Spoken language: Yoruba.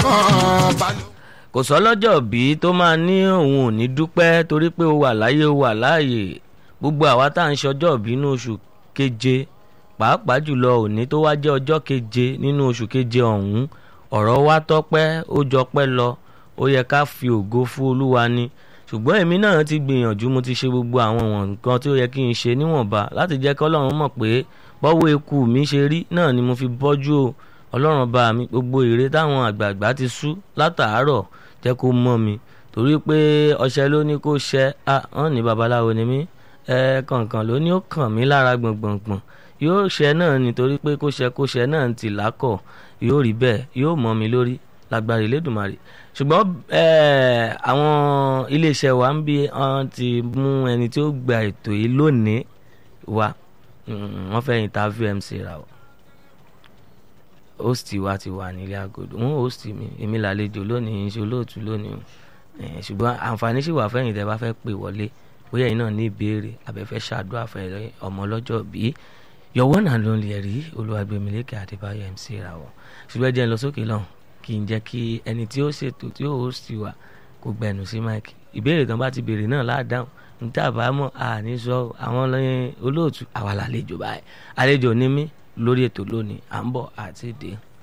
kan balùwẹ̀. kò sọ́lọ́jọ́ bí tó máa ní òun ò ní dúpẹ́ torí pé ó wà láyé ó wà láàyè gbogbo àwa tá à ń ṣọjọ́ bí nínú oṣù keje pàápàá jùlọ òní tó wá jẹ́ ọjọ́ keje nínú oṣù keje ọ̀hún ọ̀rọ̀ wa tọ́pẹ́ ó jọpẹ́ lọ ó yẹ ká fi ògo fún olúwa ni ṣùgbọ́n èmi náà ti gbìyànjú mo ti ṣe gbogbo àwọn nǹkan tí ó yẹ kí n ṣe níwọ̀nba láti jẹ́ kí ọlọ́run mọ̀ pé bọ́wọ́ eku mi ṣe rí náà ni mo fi bọ́jú o ọlọ́run bá mi gbogbo ère táwọn àgbààgbà ti sú látàárọ̀ jẹ́ kó mọ́ mi torí pé ọṣẹ ló ní kó ṣẹ á hàn ní babaláwo ni mí ẹ kànkàn ló ní ó kàn mí lára gbọ̀ngbọ̀ngbọ̀n yóò ṣẹ náà nítorí pé kó ṣẹ kó ṣẹ náà ti lákọ̀ yóò rí bẹ́ẹ̀ yóò mọ́ mi lórí lágbára Elédùmarè ṣùgbọ́n àwọn iléeṣẹ́ wa ń bí wọ́n ti mú ẹni tí ó gba ètò yìí lónìí wá wọ́n fẹ́ interview MC ra o host wa ti wà nílé agodo wọn host mi èmi làlejò lónìí ṣe olóòtú lónìí o ṣùgbọ́n àǹfààní sì wà fẹ́yìn tẹ́ bá fẹ́ pè wọlé bóyá yìí náà ní ìbéèrè abẹ́fẹ́ ṣàdúrà fẹ́ ọmọ ọlọ́jọ́ bí yọ̀wọ́ náà ló ń lè rí olúwàgbẹ̀mílẹ́kẹ̀ àdébáyọ̀ MC ra o ṣùgbọ́n jẹ́ ń lọ sókè lọ́hùn kí n jẹ́ kí ẹni tí ó ṣètò tí ó host wa kó gbẹnu sí máìkì ìbéèrè tán bá ti béèrè náà láàdáhùn níta bá mọ̀ àní sọ àwọn olóòtú àwa làlejò báyìí àlejò ní mí lórí ètò lónìí à ń bọ̀ àti dé.